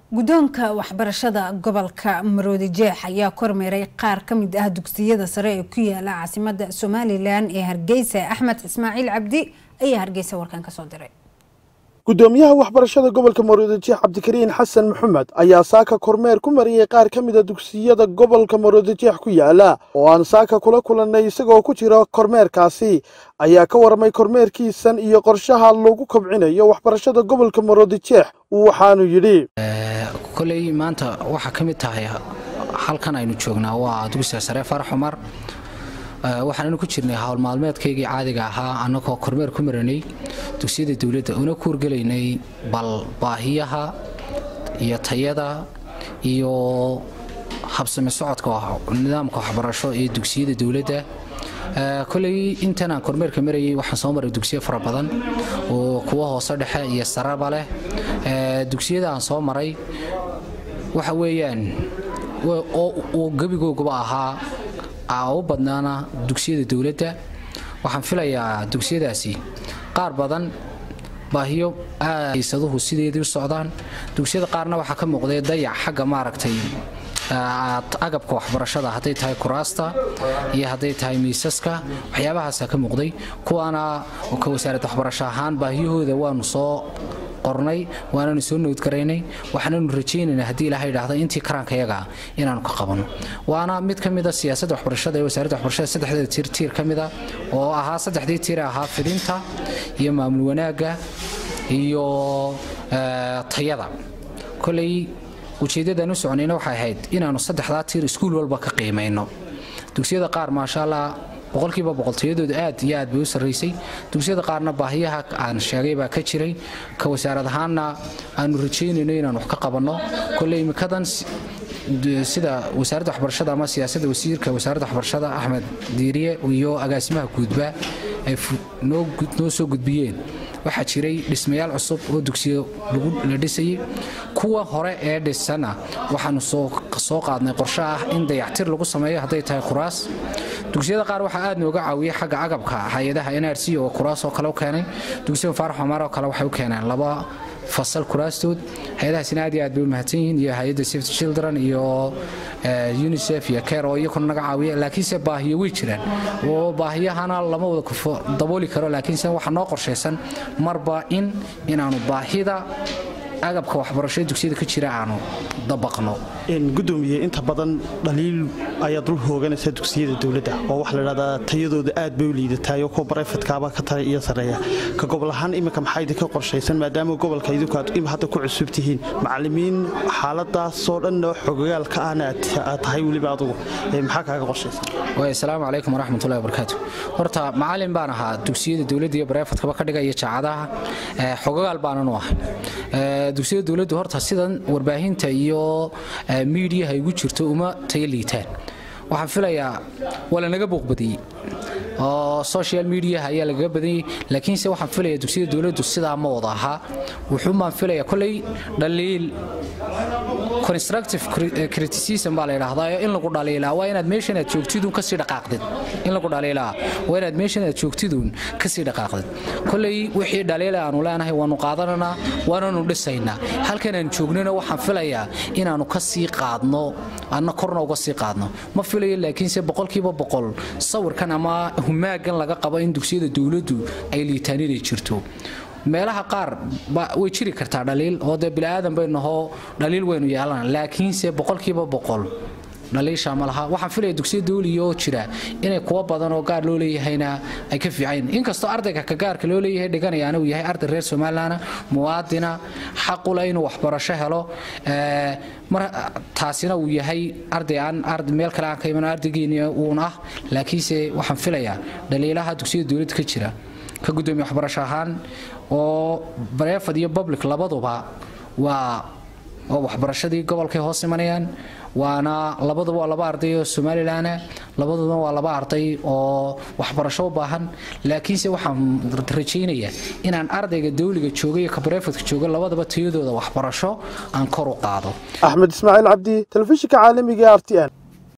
guddoonka waxbarashada gobolka maroodi jeex ayaa kormeeray qaar ka mid ah dugsiyada sare ee ku yaala caasimada somalilan ee hargeysa axmed ismaaciil cabdi ayaa hargeysa warkan kasoo diray gudoomiyaha waxbarashada gobolka maroodijeex cabdikariin xasan maxamed ayaa saaka kormeer ku mariyey qaar ka mida dugsiyada gobolka maroodijeex ku yaala oo aan saaka kula kulannay isagoo ku jira kormeerkaasi ayaa ka warramay kormeerkiisan iyo qorshaha lagu kobcinayo waxbarashada gobolka maroodijeex waxaanu yidhi koley maanta waxaa ka mid tahay halkan aynu joognaa waa dugsiga sare farax cumar waxaannu ku jirnay howl maalmeedkaygii caadiga ahaa annagoo kormeer ku maranay dugsiyada dowladda una kuurgelaynay bal baahiyaha iyo tayada iyo habsami socodka nidaamka waxbarasho ee dugsiyada dowladda koley intan aan kormeerka marayay waxaan soo maray dugsiyo fara badan oo kuwa hoose dhexe iyo saraba leh dugsiyada aan soo maray waxa weeyaan oo gebigooguba ahaa u badnaana dugsiyada dowladda waxaan filayaa dugsiyadaasi qaar badan baahiyo aasaduhu sideedii u socdaan dugsiyada qaarna waxaa ka muuqday dayac xagga maaragtay agabka waxbarashada hadday tahay kuraasta iyo hadday tahay miisaska waxyaabahaasa ka muuqday kuwaana ka wasaaradda waxbarasho ahaan baahiyahooda waanu soo qornay waananu soo noodgaraynay waxaananu rajaynaynaa haddii ilaha idhaahda intii karaankayaga inaanu ka qabano waana mid ka mida siyaasadda waxbarashada ee wasaaradda waxbarashada saddexdeeda tiir tiir ka mida oo ahaa saddexdii tiir ahaa fidinta iyo maamul wanaagga iyo tayada koley ujeeddadaan u soconayna waxay ahayd inaannu saddexdaa tiir iskuul walba ka qiimayno dugsiyada qaar maasha allah boqolkiiba boqoltayadooda aad iyo aad bay u sarraysay dugsiyada qaarna baahiyaha aan sheegay baa ka jiray ka wasaarad ahaanna aanu rajaynayno inaan wax ka qabanno kolley imikadan sida wasaaradda waxbarashada ama siyaasadda wasiirka wasaaradda waxbarashada axmed diiriye iyo agaasimaha guudba ay noo soo gudbiyeen waxaa jiray dhismayaal cusub oo dugsiyo la dhisayay kuwa hore ee dhisana waxaanu soo qaadnay qorshe ah in dayactir lagu sameeyo hadday tahay kuraas dugsiyada qaar waxaa aad nooga caawiyay xagga agabka hay-adaha nrc oo kuraas oo kale u keenay dugsiyada faarax xumar oo kale waxay u keeneen laba fasal kuraastood hay-adahaasina aad iyo aad bay u mahadsan yihiin iyo hay-adda safety children iyo unicef iyo care oo iyakuna naga caawiya laakiinse baahiyo way jiraan oo baahiyahana lama wada dabooli karo laakiinse waxaa noo qorshaysan marba in inaanu baahida agabka waxbarashada dugsiyada ka jira aanu dabaqno gudoomiye inta badan dhaliil ayaa dul hooganaysa dugsiyada dowladda oo waxaa ladhahdaa tayadooda aad bay u liidataay oo kuwa barayfadkaaba ka tala iyo sarreeya ka gobol ahaan iminka maxaa idinka qorshaysan maadaama gobolka idinku aad hadda ku cusub tihiin macallimiin xaaladaasoo dhan xogagaal ka ahna aad tahay weliba adugu maxaa kaaga qorshaysan asalaamu calaykum waraxmatullahi wabarakaatu horta macallin baan ahaa dugsiyada dowladda iyo barayfadkaba ka dhigaya jaacadaha xogagaal baanan u ahay dugsiyada dowladdu horta sidan warbaahinta iyo miidiyaha igu jirto uma tayo liitaan waxaan filayaa waa lanaga booqbadiyey oo social mediaha ayaa lagaga badanyay laakiinse waxaan filaya dugsiyada dowladdu sidaa ma wada ahaa wuxuun baan filaya kolley dhaliil constructive criticism baa la yidhaahdaa in lagu dhaliilaa waa inaad meeshan aad joogtiduun kasii dhaqaaqdid in lagu dhaliilaa waa inaad meeshan aad joogtiduun kasii dhaqaaqdid kolley wixii dhaliila aanu leenahay waanu qaadananaa waananu dhisaynaa halkan aan joognana waxaan filayaa inaanu kasii qaadno anna korna uga sii qaadno ma filayo laakiinse boqolkiiba boqol sawirkan ama humaagan laga qabo in dugsiyada dowladdu ay liitaan inay jirto meelaha qaar way jiri kartaa dhaliil oo dee biniaadan baynahoo dhaliil waynu yeelana laakiinse boqolkiiba boqol dhaliisha ma laha waxaan filaya dugsiya dawliya oo jira inay kuwa badan oo gaar loo leeyahayna ay ka fiican inkastoo ardayga ka gaarka loo leeyahay dhiganayaana uu yahay arday reer somalilan muwaadina xaqula inuu waxbarasho helo taasina uu yahay arday aan meel kale aan ka iman ardaygeeni uun ah laakiinse waxaan filayaa dhaliilaha dugsiyada dowladda ka jira ka gudoomiye waxbarasho ahaan oo bareefad iyo public labaduba waa oo waxbarashadii gobolkay hoos imanayaan waana labaduba waa laba arday oo somalilan labaduba waa laba arday oo waxbarasho u baahan laakiinse waxaan rajaynayaa inaan ardayga dawliga jooga iyo kabareefadka jooga labadaba tayadooda waxbarasho aan kor u qaado axmed ismaaciil cabdi telefishinka caalamiga r t n